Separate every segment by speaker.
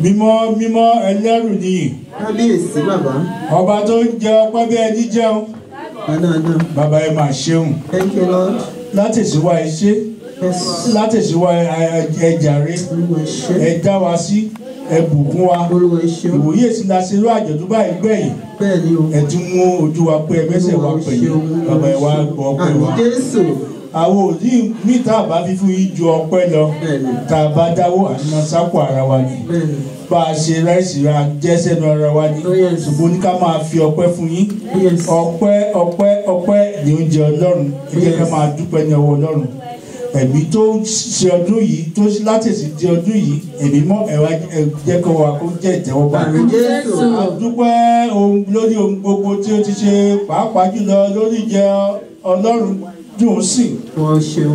Speaker 1: mímọ́ mímọ́ ẹlẹ́rù nìyí
Speaker 2: kábíyèsí bàbá
Speaker 1: ọba tó ń jẹ ọpẹ́ bí ẹni jẹun
Speaker 2: dáadáa
Speaker 1: bàbá ẹ máa ṣeun
Speaker 2: thank you lord
Speaker 1: látẹ̀síwá ẹ ṣe
Speaker 2: yes
Speaker 1: látẹ̀síwá ẹ jàre
Speaker 2: olúwa ẹ ṣé
Speaker 1: ẹ dá wa sí ẹ bùkún wa
Speaker 2: olúwa ẹ ṣé
Speaker 1: ìwòye sí la ṣe ló àjọ̀dún báyìí gbẹ̀yìn
Speaker 2: bẹ́ẹ̀ ni o
Speaker 1: ẹ tún mú ojú wa pé ẹ mẹ́sẹ̀ wa pẹ̀lú bàbá ẹ wá gbọ́ ọpẹ́
Speaker 2: àmì
Speaker 1: wa
Speaker 2: jésù
Speaker 1: àwọn òdì mí tá a bá fi fún yín ju ọpẹ́ lọ
Speaker 2: bẹ́ẹ̀ ni
Speaker 1: tá a bá dáwó àná sápò ara wa ni
Speaker 2: bẹ́ẹ̀ ni
Speaker 1: bá a ṣe ráìsì ra jẹ́ sẹ́nu ara wa ni
Speaker 2: Oh, yes.
Speaker 1: ṣùgbọ́n ní ká máa fi ọpẹ́ fún yín
Speaker 2: yes
Speaker 1: ọpẹ́ ọpẹ́ ọpẹ́ ní oúnjẹ ọlọ́run ẹ jẹ́ ká máa dúpẹ́ ní ọwọ́ ọlọ́run ẹ̀mí tó ṣe ọdún yìí tó látẹ̀sí di ọdún yìí ẹ̀mí mọ́ ẹ̀wá jẹ́ kó wa kó jẹ́ ìtẹ́wọ́gbà
Speaker 2: àmì jésù
Speaker 1: a dúpẹ́ ohun lórí ohun gbogbo tí ó ti ṣe pàápàá jùlọ lórí ìjẹ ọlọ́run dùn sí
Speaker 2: wọ́n ṣeun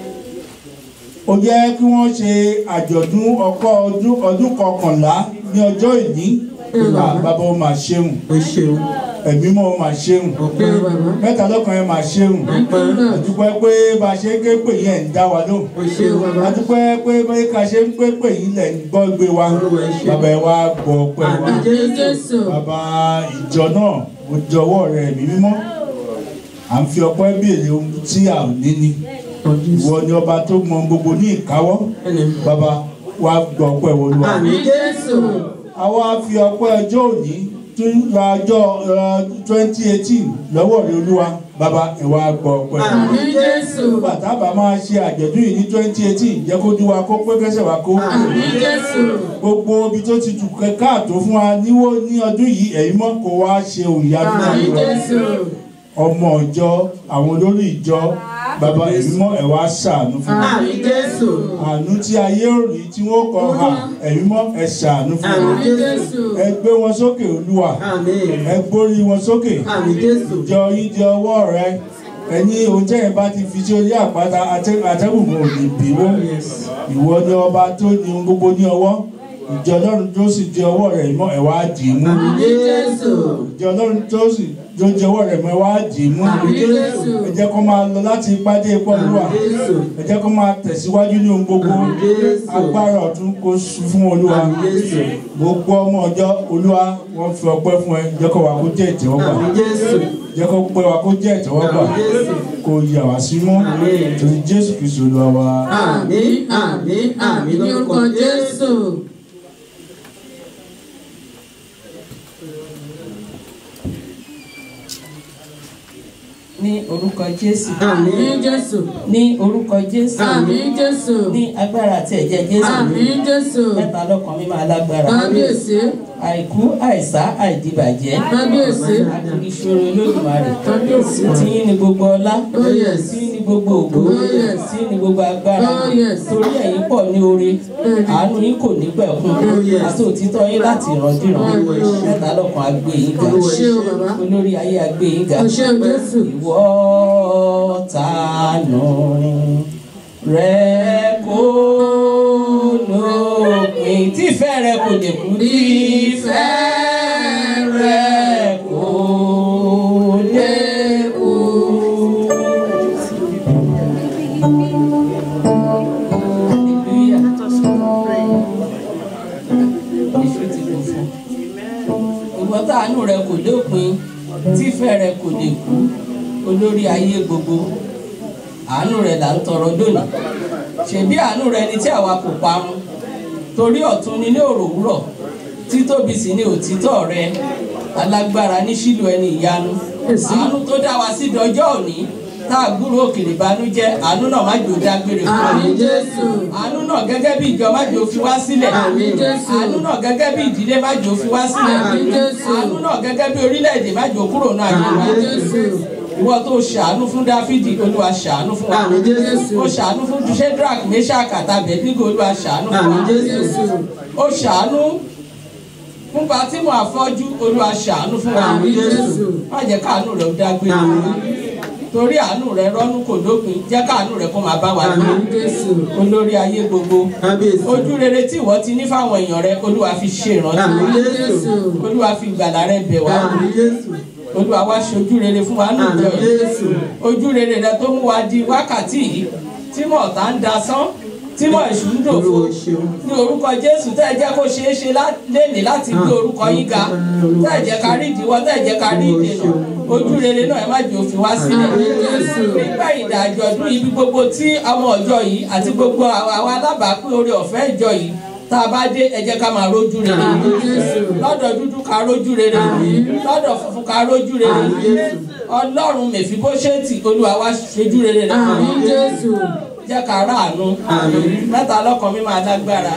Speaker 1: ó jẹ́ kí wọ́n ṣe àjọ̀dún ọkọ̀ ọdún ọdún kọkànlá ní ọjọ́ ìní Ah, bàbá ó máa ṣeun
Speaker 2: ó ṣeun
Speaker 1: ẹ̀mí mọ́ ó máa ṣeun
Speaker 2: ọpẹ́ bàbá
Speaker 1: mẹ́ta lọ́kàn ẹ̀ máa ṣeun
Speaker 2: ọpẹ́
Speaker 1: àdúpẹ́ pé bá a ṣe ń ké pè yẹn ń dá wa lóhùn
Speaker 2: ó ṣeun bàbá
Speaker 1: àdúpẹ́ pé bí ká ṣe ń ké pè yín lẹ̀ ń gbọ́ gbé wa
Speaker 2: Olúwa ẹ ṣé.
Speaker 1: bàbá ẹ wá gbọ́ pẹ́ wa
Speaker 2: àmì jésù
Speaker 1: bàbá ìjọ náà ó jọ̀wọ́ rẹ̀ ẹ̀mí mímọ́ à ń fi ọpẹ́ béèrè ohun tí a ò ní ni ìwọ ni ọba tó mọ gbogbo ní ìkáwọ́ bàbá wa gbọ́ ọpẹ́ wọlúwa
Speaker 2: àmì jésù
Speaker 1: àwa fi ọpẹ́ ọjọ́ òní tún ra ọjọ́ twenty eighteen lọ́wọ́ rẹ olúwa bàbá ẹ wá gbọ́ ọpẹ́ wa
Speaker 2: àmì jésù
Speaker 1: nígbà tá a bá máa ṣe àjọ̀dún yìí ní twenty eighteen jẹ́ kó dún wa kó pé kẹ́sẹ̀ wa kó
Speaker 2: àmì jésù
Speaker 1: gbogbo ibi tó ti dùn káàtó fún wa níwó ní ọdún yìí ẹ̀yin mọ́ kó wá ṣe òyìnbó
Speaker 2: àmì
Speaker 1: náà
Speaker 2: jésù
Speaker 1: ọmọ ìjọ àwọn olórí ìjọ bàbá ẹ̀yin mọ́ ẹ̀ wá ṣàánú fún wa
Speaker 2: àmì jésù
Speaker 1: àánú tí ayé ò rí tí wọ́n kọ ha ẹ̀yin mọ́ ẹ̀ ṣàánú fún wa
Speaker 2: àmì jésù
Speaker 1: ẹ gbé wọn sókè olúwa
Speaker 2: àmì
Speaker 1: ẹ gbórí wọn sókè
Speaker 2: àmì jésù
Speaker 1: ìjọ yín di ọwọ́ rẹ ẹni oúnjẹ yẹn bá ti fi sí orí àpáta atẹ́- atẹ́gùn kò ní bí wọ́n ìwọ ni ọba tó ní ohun gbogbo ní ọwọ́ ìjọ ọlọ́run tó sì di ọwọ́ rẹ̀ mọ́ ẹ̀ wá dì í mú
Speaker 2: àmì jésù
Speaker 1: ìjọ ọlọ́run tó sì tó di ọwọ́ rẹ̀ mọ́ ẹ̀ wá dì í mú
Speaker 2: àmì jésù
Speaker 1: ẹ jẹ́ kó máa lọ láti ipá dé ipá olúwa
Speaker 2: àmì jésù
Speaker 1: ẹ jẹ́ kó máa tẹ̀síwájú ní ohun gbogbo
Speaker 2: àmì jésù
Speaker 1: agbára ọ̀tún kó sùn fún olúwa
Speaker 2: àmì jésù
Speaker 1: gbogbo ọmọ ọjọ́ olúwa wọ́n fi ọpẹ́ fún ẹ jẹ́ kó wa kó jẹ́ ìtẹ́wọ́gbà
Speaker 2: àmì jésù
Speaker 1: jẹ́ kó pẹ́ wa kó jẹ́ ìtẹ́wọ́gbà
Speaker 2: àmì jésù
Speaker 1: kó yà wá sí mọ́
Speaker 2: Àmín.
Speaker 1: torí jésù kristu olúwa wa.
Speaker 2: àmì àmì àmì lórúkọ jésù.
Speaker 3: ní orúkọ jésù
Speaker 2: àmì
Speaker 4: jésù
Speaker 3: ní orúkọ jésù
Speaker 4: àmín jésù
Speaker 3: ní agbára àti ẹ̀jẹ̀ jésù
Speaker 4: àmín jésù
Speaker 3: mẹ́ta lọ́kàn mímọ́ alágbára
Speaker 4: kábíyèsí
Speaker 3: àìkú àìsá àìdìbàjẹ́
Speaker 4: kábíyèsí
Speaker 3: àtìríṣòro olódùmarè
Speaker 4: kábíyèsí
Speaker 3: tíyín ni gbogbo ọlá
Speaker 4: Oh, yes.
Speaker 3: tíyín ni gbogbo ògo
Speaker 4: Oh, yes.
Speaker 3: tíyín ni gbogbo agbára
Speaker 4: Oh, yes.
Speaker 3: torí ẹ̀yin pọ̀ ní oore
Speaker 4: Bẹ́ẹ̀ni.
Speaker 3: àánú yín kò ní pẹ̀kun
Speaker 2: Oh, yes.
Speaker 3: àti òtítọ́ yín láti ìrandíran
Speaker 4: Oh, yes.
Speaker 3: mẹ́ta lọ́kàn agbé yín ga
Speaker 4: o ṣé o bàbá
Speaker 3: olórí ayé agbé yín ga
Speaker 4: o ṣé o jésù
Speaker 3: ìwọ tànù rẹ kò lópin tífẹ́ rẹ kò lè kú tífẹ́ rẹ kò lè kú. Hallelujah. Èṣù ti kò fún ìwọ táànù rẹ kò dópin tífẹ́ rẹ kò lè kú olórí ayé gbogbo àánú rẹ là ń tọrọ lónìí ṣebí àánú rẹ ni tí àwa kò parun torí ọ̀tún ni ní òròwúrọ̀ títóbi sì ni òtítọ́ rẹ alágbára ní sílò ẹni ìyanu àánú tó dá wa sí dọjọ́ òní tá a gbúrò òkèlè banújẹ́ àánú náà má jò dágbére fún wa
Speaker 4: àmín jésù
Speaker 3: àánú náà gẹ́gẹ́ bí ìjọ má jò fi wá sílẹ̀
Speaker 4: Àmín Jésù.
Speaker 3: àánú náà gẹ́gẹ́ bí ìdílé má jò fi wá sílẹ̀
Speaker 4: Àmín Jésù.
Speaker 3: àánú náà gẹ́gẹ́ bí orílẹ̀-èdè má jò kúrò náà yé wa
Speaker 4: àmín jésù
Speaker 3: ìwọ tó ṣàánú fún dáfídì olúwa ṣàánú fún wa
Speaker 2: àmì jésù
Speaker 3: ó ṣàánú fún shedrack meshach àtàbẹ̀ nígbà olúwa ṣàánú fún
Speaker 2: àmì
Speaker 3: wa
Speaker 2: jésù
Speaker 3: ó ṣàánú fún Fátímù afọ́jú olúwa ṣàánú fún wa
Speaker 4: àmín jésù
Speaker 3: má jẹ́ káàánú rẹ̀ ó dágbére fún wa torí àánú rẹ̀ rọ́nú kò dópin jẹ́ káàánú rẹ̀ kó máa bá wa lọ
Speaker 4: àmín jésù
Speaker 3: olórí ayé gbogbo
Speaker 2: kábíyèsí
Speaker 3: ojú rere tí ìwọ ti ní fáwọn èèyàn rẹ olúwa fi ṣe ìrántí
Speaker 2: àmì
Speaker 4: àmín
Speaker 2: jésù
Speaker 4: jésù
Speaker 3: olúwa fi ìgbàlà rẹ bẹ̀ wá
Speaker 2: àmì jésù
Speaker 3: olúwa wá ṣe ojú rere fún wa ní
Speaker 2: àmì
Speaker 3: ìjọ yìí
Speaker 2: jésù
Speaker 3: ojú rere rẹ tó mú wa di wákàtí yìí tí mọ̀ọ́tá ń dasán tí wọ́n èṣù ń dòfo
Speaker 2: Olúwa ṣeun.
Speaker 3: ní orúkọ jésù tẹ́ ẹ jẹ́ kó ṣeé ṣe lá- lénìí láti gbé orúkọ yín ga tẹ́ ẹ jẹ́ ká rí ìdíwọ́ tẹ́ ẹ jẹ́ ká rí ìdènà ojú rere náà ẹ má jẹ́ òfin wá sílẹ̀ nígbà ìdájọ́ ọdún ibi gbogbo tí ọmọ ọjọ́ yìí àti gbogbo àwọn alábàápín oore ọ̀fẹ́ ìjọ yìí tá a bá dé ẹ jẹ́ ká máa rójú rere lọ́dọ̀ dúdú ká rójú rere lọ́dọ̀ funfun ká rójú rere ọlọ́run mèfíbóṣẹ́tì olúwa wá ṣojú rere rẹ̀ fún
Speaker 4: Àmín
Speaker 3: wa
Speaker 4: Jésù.
Speaker 3: jẹ́ ká ráàánú mẹ́ta lọ́kàn mi máa lágbára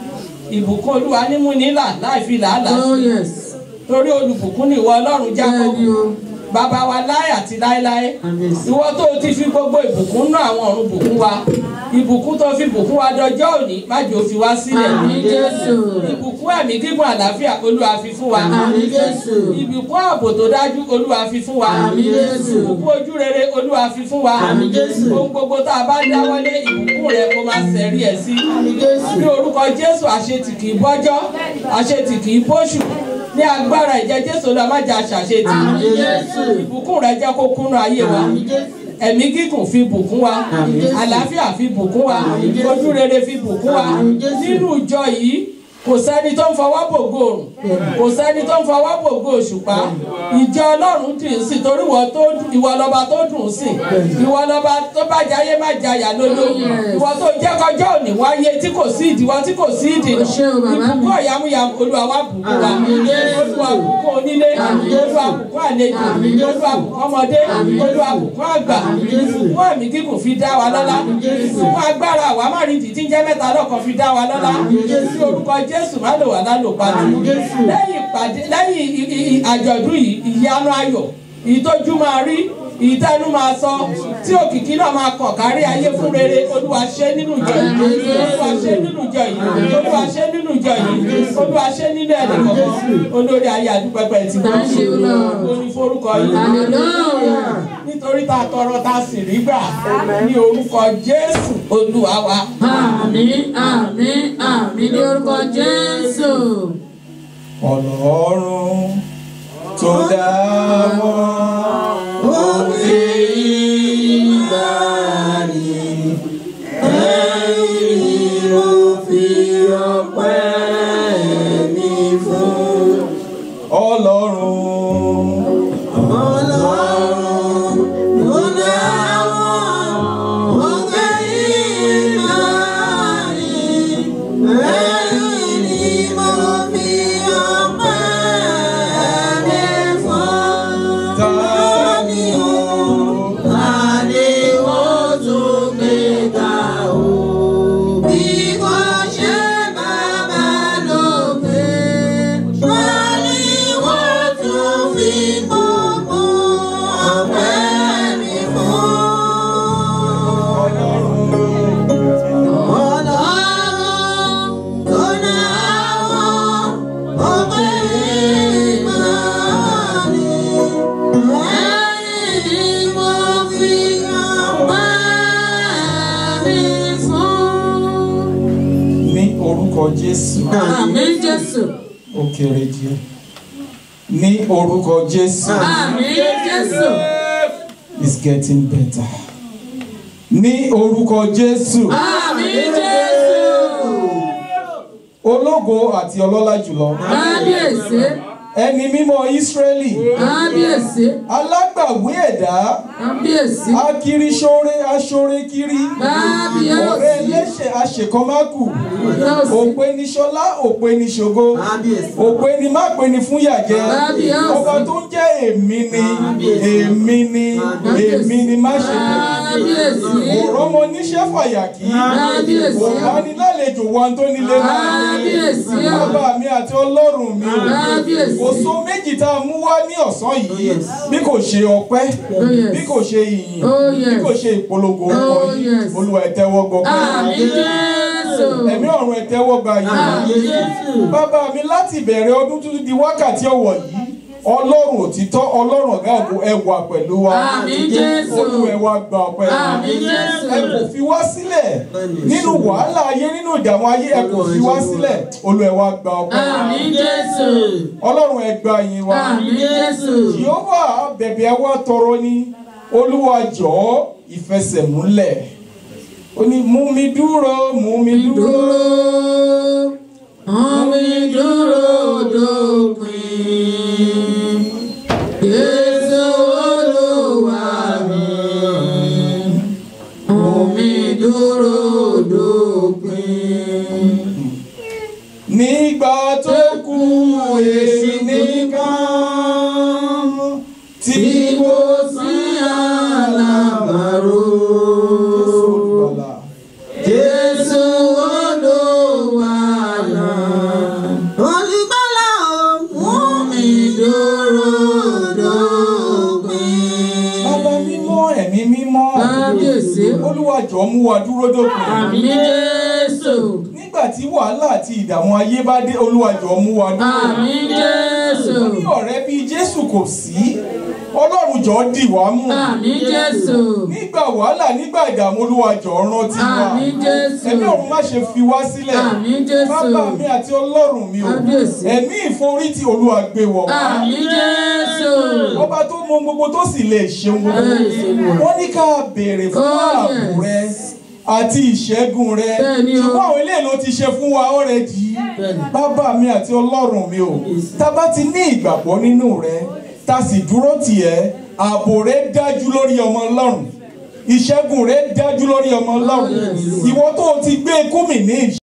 Speaker 3: ìbùkún olúwa nímú nílà láì fi làálàá
Speaker 4: Oh yes.
Speaker 3: torí olùbùkún ni ìwọ ọlọ́run jábọ́
Speaker 4: Bẹ́ẹ̀ni o.
Speaker 3: bàbá wa láì àti láéláé
Speaker 2: Kábíyèsí.
Speaker 3: ìwọ tó o ti fi gbogbo ìbùkún náà àwọn ọ̀run bùkún wa ìbùkún tó fi bùkún wa dọjọ́ òní má jẹ́ ó fi wá sílẹ̀
Speaker 4: Àmín Jésù.
Speaker 3: ìbùkún ẹ̀mí gígùn àlàáfíà olúwa fi fún wa
Speaker 4: Àmín Jésù.
Speaker 3: ìbùkún ààbò tó dájú olúwa fi fún wa
Speaker 4: Àmín Jésù.
Speaker 3: ìbùkún ojú rere olúwa fi fún wa
Speaker 2: Àmín Jésù.
Speaker 3: ohun gbogbo tá a bá dáwọ́lé ìbùkún rẹ kó máa sẹ̀rí ẹ̀ sí ní orúkọ jésù àṣetì kì í bọ́jọ́ àṣetì kì í bóṣù ní agbára ìjẹ jésù olúwa má jẹ́ àṣàṣetì
Speaker 4: Àmín Jésù.
Speaker 3: ìbùkún rẹ jẹ́ kó kúnnú ayé wa ẹ̀mí gígùn fi bùkún wa àlàáfíà fi bùkún wa ojú rere fi bùkún wa nínú ìjọ yìí kò sẹ́ni tó ń fọwọ́ bògo òrùn kò sẹ́ni tó ń fọwọ́ bògo òṣùpá ìjọ ọlọ́run dì í sí torí ìwọ tó ìwọ lọ́ba tó dùn ún sìn ìwọ lọ́ba tó bá jayé má jayà lólo ìwọ tó jẹ́ kọjọ́ òní wáyé tí kò sí ìdíwọ́ tí kò sí ìdènà
Speaker 4: O ṣé o, bàbá mi.
Speaker 3: ìbùkún ọ̀yàmúyàmú olúwa wá bùkún wa olúwa bùkún onílé olúwa bùkún àlejò olúwa bùkún ọmọdé olúwa bùkún àgbà ìbùkún ẹ̀mí kíkùn fi dá wa lọ́lá ìbùkún agbára àwa má rí ìdí tí ń jẹ́ mẹ́ta lọ́kàn fi dá wa lọ́lá ní orúkọ jésù má lò wá lálòpàdé lẹ́yìn ìpàdé lẹ́yìn i- i- i- àjọ̀dún yìí ìyanu ayọ̀ ìtọ́jú máa rí ìtẹnu máa sọ tí òkìkí náà máa kàn kárí ayé fún rere olúwa ṣe nínú ìjọ yìí olúwa ṣe nínú ìjọ yìí olúwa ṣe nínú ìjọ yìí olúwa ṣe nínú ẹnì kọ̀ọ̀kan olórí ayé àdúpẹ́pẹ́ ti gbọ́
Speaker 4: Thank you, Lord.
Speaker 3: oní forúkọ yìí
Speaker 4: Hallelujah.
Speaker 3: nítorí tá a tọrọ tá a sì rí gbà ní orúkọ jésù olúwa wa.
Speaker 4: Àmín àmín àmín ní orúkọ Jésù.
Speaker 1: ọlọ́run tó dá wọn òkè ìgbàanì ẹ̀yìn ni mo fi ọpẹ́ mi fún. ọlọ́run ọlọ́run tó dá wọn òkè ìgbàanì ẹ̀yìn ni mo fi ọpẹ́ mi fún. Tani o, tani o tún gbé ga o. Bí kò ṣe bàbá lókè, tani o tún fi gbogbo ọpẹ́ mi fún. Ọlọ́run tó dá wọn, ọpẹ́ ìmọ̀ni, ẹ̀yìn mo fi ọpẹ́ mi fún.
Speaker 5: ní orúkọ jésù
Speaker 4: Àmín Jésù.
Speaker 5: ó kéré díẹ̀ ní orúkọ jésù
Speaker 4: Àmín Jésù.
Speaker 5: is getting better ní orúkọ jésù
Speaker 4: Àmín Jésù.
Speaker 5: ológo àti ọlọ́lá jùlọ
Speaker 4: Kábíyèsí.
Speaker 5: ẹni mímọ́ ísírẹ́lì
Speaker 4: Kábíyèsí.
Speaker 5: alágbàwí ẹ̀dá
Speaker 4: Kábíyèsí.
Speaker 5: akiriṣore aṣorekiri ọ̀rẹ́
Speaker 4: Kábíyèsí.
Speaker 5: ẹlẹ́ṣẹ̀ aṣèkọ́mákù
Speaker 4: Kábíyèsí.
Speaker 5: òpè ní ṣọlá òpè ní ṣògo
Speaker 2: Kábíyèsí.
Speaker 5: òpè ní má pè ní fún yàjẹ
Speaker 4: Kábíyèsí.
Speaker 5: ọba tó ń jẹ́ èmi ni èmi ni èmi ni má ṣe bẹ̀rù
Speaker 4: Kábíyèsí.
Speaker 5: òrọ́mọ níṣẹ́ fàyàkí
Speaker 4: Kábíyèsí.
Speaker 5: òbánilálejò wọn tó nílé náà
Speaker 4: Kábíyèsí.
Speaker 5: bàbá mi àti ọlọ́run mi
Speaker 4: Kábíyèsí.
Speaker 5: kò so méjì tá a mú wá ní ọ̀sán yìí bí kò ṣe ọpẹ́
Speaker 4: Oh, yes.
Speaker 5: bí kò ṣe ìyìn
Speaker 4: Oh,
Speaker 5: bí
Speaker 4: yes.
Speaker 5: kò ṣe ìpolongo orúkọ
Speaker 4: Oh,
Speaker 5: yìí
Speaker 4: yes.
Speaker 5: olúwa ẹ tẹ́wọ́ gbọpẹ́
Speaker 4: Àmín Jésù.
Speaker 5: ẹ̀mí ọ̀run ẹ tẹ́wọ́ gbà yìí
Speaker 4: Àmín Jésù.
Speaker 5: bàbá mi láti ìbẹ̀rẹ̀ ọdún tuntun di wákàtí ọ̀wọ̀ yìí ọlọ́run òtítọ́ ọlọ́run ọ̀gá ògo ẹ wà pẹ̀lú wa
Speaker 4: Àmín Jésù.
Speaker 5: olúwa ẹ wá gba ọpẹ́
Speaker 4: Àmín Jésù.
Speaker 5: ẹ kò fi wá sílẹ̀ nínú wàhálà ayé nínú ìdààmú ayé ẹ kò fi wá sílẹ̀ olúwa ẹ wá gba ọpẹ́
Speaker 4: Àmín Jésù.
Speaker 5: ọlọ́run ẹ gba yìn wa
Speaker 4: Àmín Jésù.
Speaker 5: jehova bẹ̀bẹ̀ wa tọrọ ní olúwa jọ̀ọ́ ìfẹsẹ̀múlẹ̀ ó ní mú mi dúró mú mi dúró
Speaker 4: dúró omi dúró dópin Jésù Olúwa mi omi dúró dópin.
Speaker 5: nígbà tó kù èsì nìkan tí
Speaker 4: Tí kò sí alábàárò. Jésù Olúwa náà. Olùgbàlà mú mi dúró dópin.
Speaker 5: bàbá mímọ́ ẹ̀mí mímọ́
Speaker 4: Kábíyèsí.
Speaker 5: olúwa jọ̀ọ́ mú wa dúró dópin
Speaker 4: Àmín Jésù.
Speaker 5: nígbà tí wàhálà àti ìdààmú ayé bá dé olúwa jọ̀ọ́ mú wa dúró
Speaker 4: Àmín Jésù.
Speaker 5: ní ọ̀rẹ́ bíi jésù kò sí ọlọ́run jọ̀ọ́ dì wá mú
Speaker 4: Àmín Jésù.
Speaker 5: nígbà wàhálà nígbà ìdààmú olúwa jọ̀ọ́ rántí wa
Speaker 4: Àmín Jésù.
Speaker 5: ẹ̀mí ọ̀run má ṣe fi wá sílẹ̀
Speaker 4: Àmín Jésù.
Speaker 5: bàbá mi àti ọlọ́run mi o
Speaker 4: Kábíyèsí.
Speaker 5: ẹ̀mí ìforítì olúwa gbé wọ̀ wá
Speaker 4: Àmín Jésù.
Speaker 5: ọba tó mọ gbogbo tó sì lè ṣeun gbogbo
Speaker 4: Bẹ́ẹ̀ni.
Speaker 5: wọ́n ní ká béèrè fún
Speaker 4: Oh,
Speaker 5: ààbò rẹ àti ìṣẹ́gun rẹ
Speaker 4: Bẹ́ẹ̀ni o.
Speaker 5: ṣùgbọ́n àwọn eléyìí ló ti ṣe fún wa ọ̀rẹ́dì bàbá mi àti ọlọ́run mi o tá a bá ti ní ìgbàgbọ́ nínú rẹ tá a sì dúró tì ẹ́ ààbò rẹ dájú lórí ọmọ ọlọ́run ìṣẹ́gun rẹ dájú lórí ọmọ ọlọ́run ìwọ tó o ti gbé ikú mi ní ìṣ